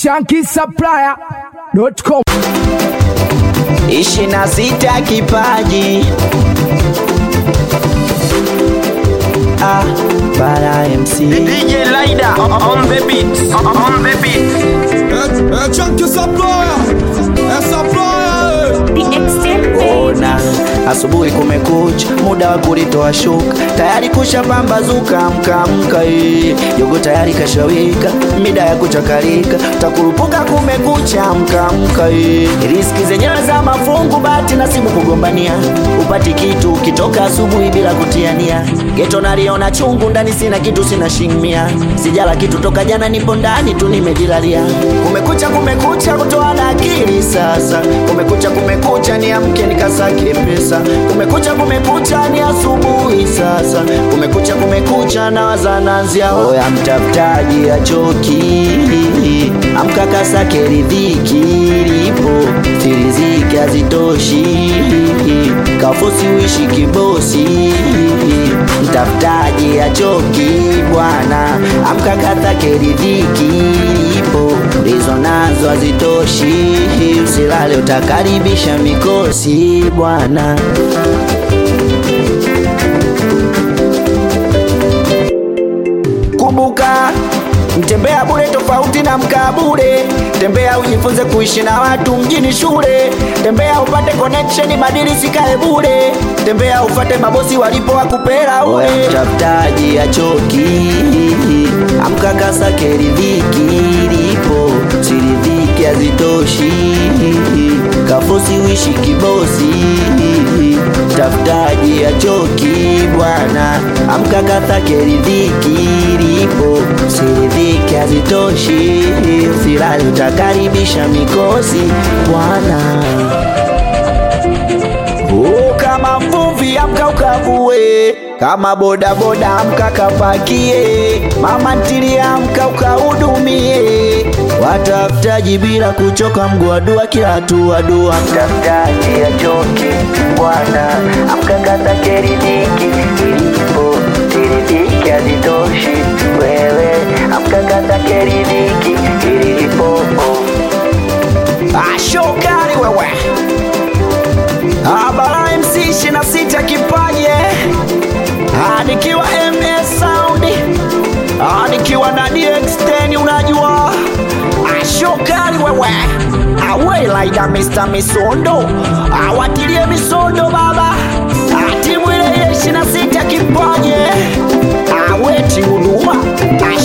shankisupplier.com ishirini na sita kipaji ah, Bara MC DJ Lida on the beat. On the beat. É, é Chunky Supplier, é Supplier. The extent ona asubuhi kumekucha, muda wa kulitoa shuka, tayari kusha-pambazuka, mkamka eh. jogo tayari kashawika, mida ya kuchakalika, takurupuka kumekucha, mkamka eh. riski zenyewe za mafungu, bahati nasibu kugombania, upati kitu ukitoka asubuhi bila kutiania, geto naliona chungu ndani, sina kitu, sina shingmia, sijala kitu toka jana, nipo ndani tu nimejilalia, kumekucha, kumekucha, kutoa na akili sasa, kumekucha, kumekucha, niamke nikasake pesa, kumekucha, kumekucha, ni asubuhi sasa, kumekucha, kumekucha, nawaza nanzia oya, mtafutaji achoki, amka kasake ridhiki lipo, siriziki hazitoshi, kafosi uishi kibosi, mtafutaji achoki bwana, amka kasake ridhiki lipo, ndizo nazo hazitoshi, usilale utakaribisha mikosi bwana. Kumbuka, mtembea bure tofauti na mkaa bure. Tembea ujifunze kuishi na watu mjini shule. Tembea upate connection, badili sikae bure. Tembea ufate mabosi walipo wakupera ule. Mtafutaji achoki, amka kasake ridhiki lipo, siridhiki hazitoshi, kafosi uishi kibosi. Mtafutaji achoki bwana, amka kasake ridhiki lipo, siridhiki hazitoshi, usilale utakaribisha mikosi bwana. Oh, kama mvuvi amka ukavue, kama bodaboda amka kapakie, mama ntilia amka ukahudumie, watafutaji bila kuchoka, mguu wa dua kila hatua dua. Mtafutaji achoki bwana, amka kasake ridhiki ilipo, siridhiki hazitoshi, wewe amka kasake ridhiki ilipo. Ashokari wewe Abara MC 26 kipaje Ah, nikiwa MS Sound Ah, nikiwa na DX10 unajua ashokali wewe awe laida Mr. Misondo awatilie misondo baba Ah, timu ile ile 26 kipaje aweti huduma